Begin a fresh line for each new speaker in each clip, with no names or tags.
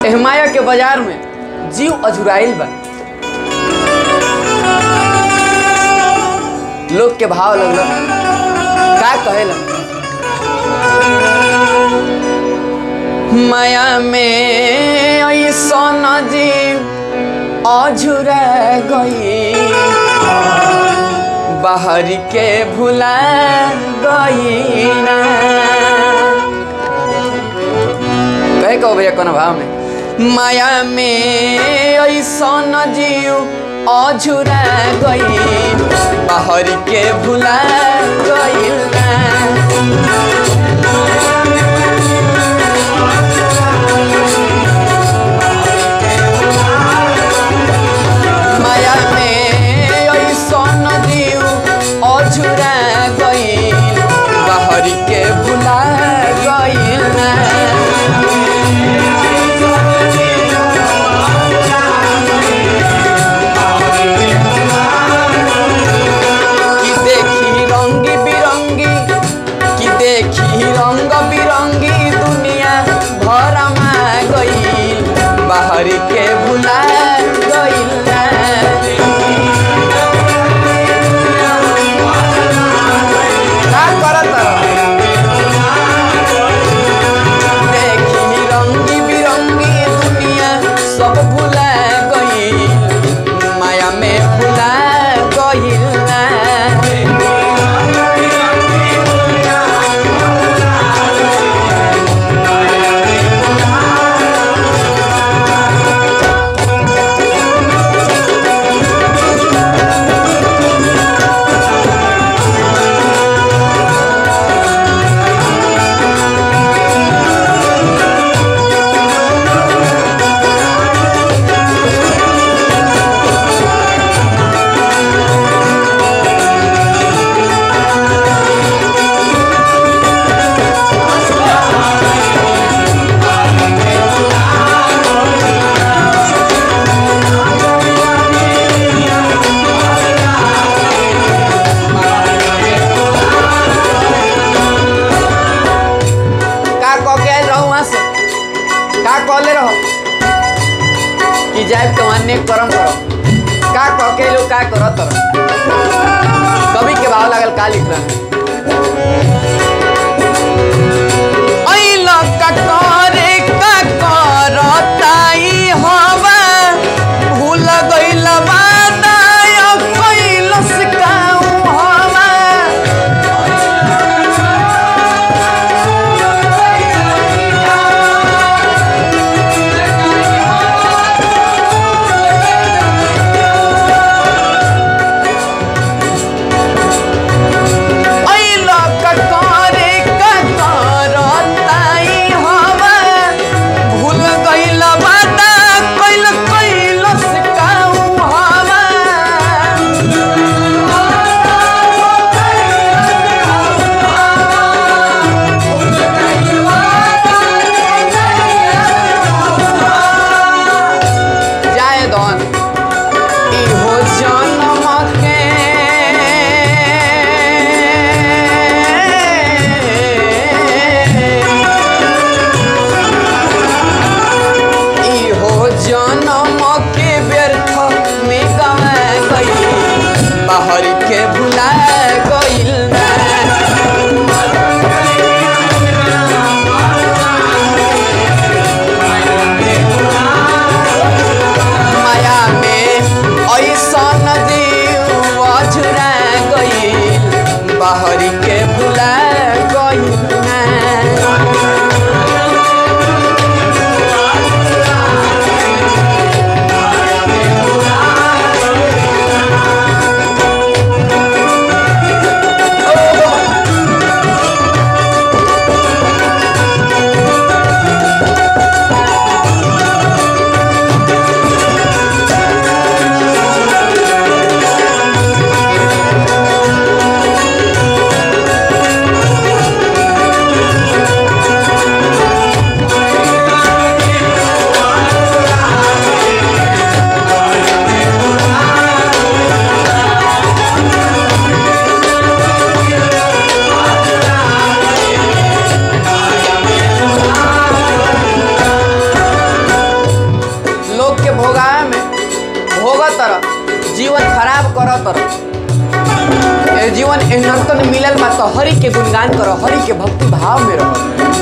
एह माया के बाजार में जीव अजुराइल बा लोग के भाव लगल का कहेला माया में ऐसन जीव अझुरा गई बाहर के भुला गई ना कहे कहो भैया कौन भाव में माया में ऐसन जीव अझुरा गई बाहर के भुला गई ना माया में ऐसन जीव अझुरा गईल बाहर के भुला गईल ना कि देखी रंगी बिरंगी कि देखी रंग बिरंगी दुनिया भर में गईल बाहर के भुला गईल ना का करत देखी रंगी बिरंगी दुनिया सब भुला गई माया में भुला गई ना का कह के आयल रहो वहां से का कहले रहो कि जाए तो अन्य कर्म करो का कह के लोग का करत रहो कवि के भाव लागल का लिख रहा ऐल का करे का करताई हवा भूल गइल बादाय कैलस काऊ हवा ऐल कटरे कटरताई हवा भूल गइल बाता कैल कैलस काऊ हवा जाए दौन इहो जन्म के इहो जन्म के व्यर्थ में गवा गई बाहर के भुला गइल ना माया में ऐसन जीव अझुरा गईल बाहरी के भुला गईल ना करत रह ए जीवन ए नर्तन मिलल बा तो हरि के गुणगान करो हरि के भक्ति भाव में रहो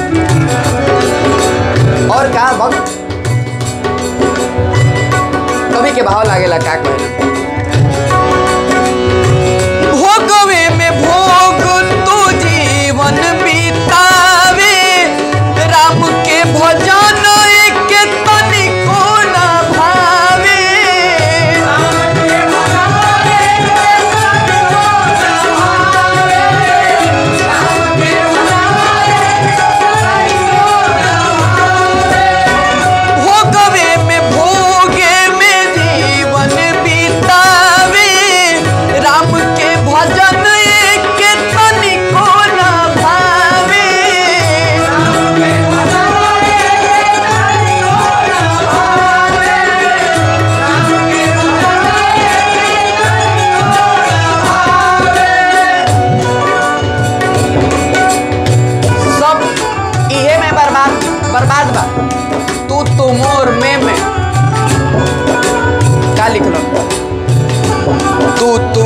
और का भक्त कवि के भाव लागेला का कहे भोगवे में भोग तू जीवन बीतावे राम के भजन के तनिको न भावे भोगवे में भोगे में जीवन बीतावे राम के भजन के तनिको न भावे सब इहे में बर्बाद बर्बाद बा तू तू मोर में में का लिखलो तू तू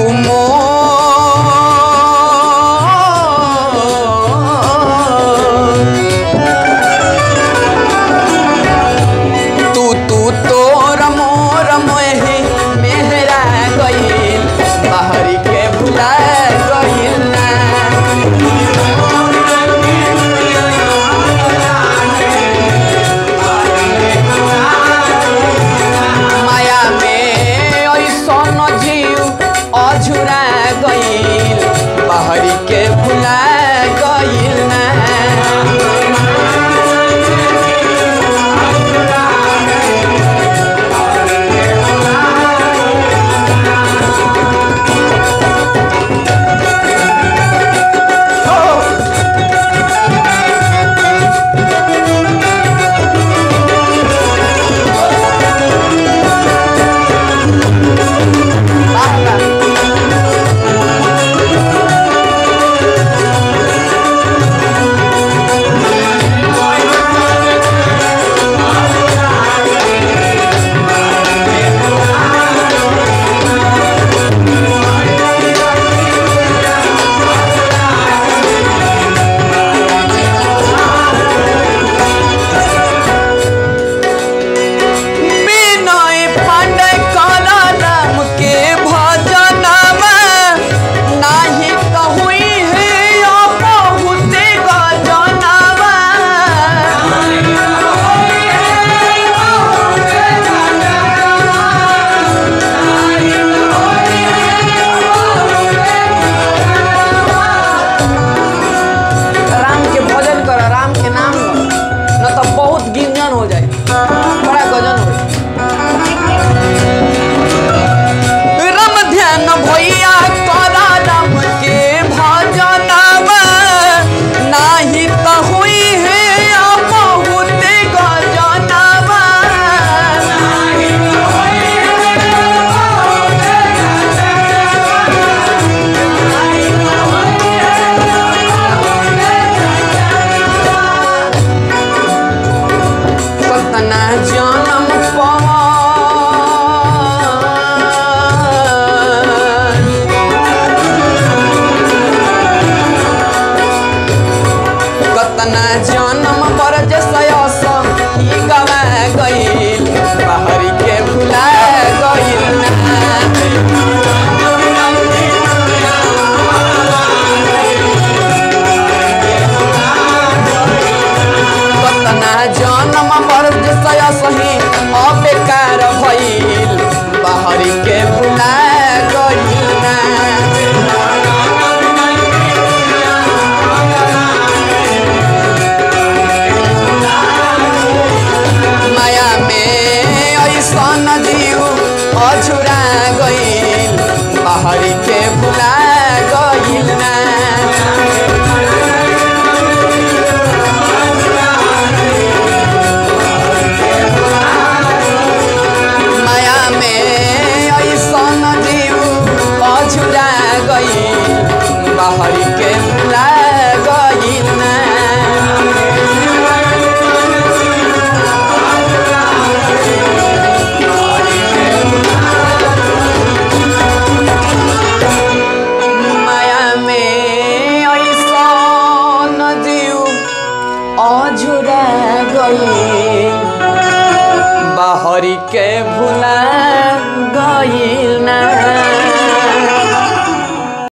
मोर तू तू तोर मोर मोहि मेहरा गइल बाहरी के भुला गइल ना माया में ऐसन जीव अझुरा गइल बाहरी के भुला गइल ना वाह, वाह। बिनय पांडे काला राम के भजनमा नाही कहुई है या बहुते गजनमा राम के भजन कर राम के नाम लो न तो बहुत गिंजन हो जाए बड़ा गजन हो राम ध्यान भैया करा राम के भजनमा नाही त हुई है या बहुते गजनमा कतना जनम पवन कतना जनम बरज सयस ई गवा गइल बाहरी के भुला गइल ना कतना जनम बरज सयस ही अबेकार भइल बाहरी के भुला गइल ना माया में ऐसन जीव अछुरा गइल बाहरी के भुला गइल ना माया में ऐसन जीव अछुरा गइल बाहरी के भुला गइल ना अझुरा गई बाहरी के भुला गईल ना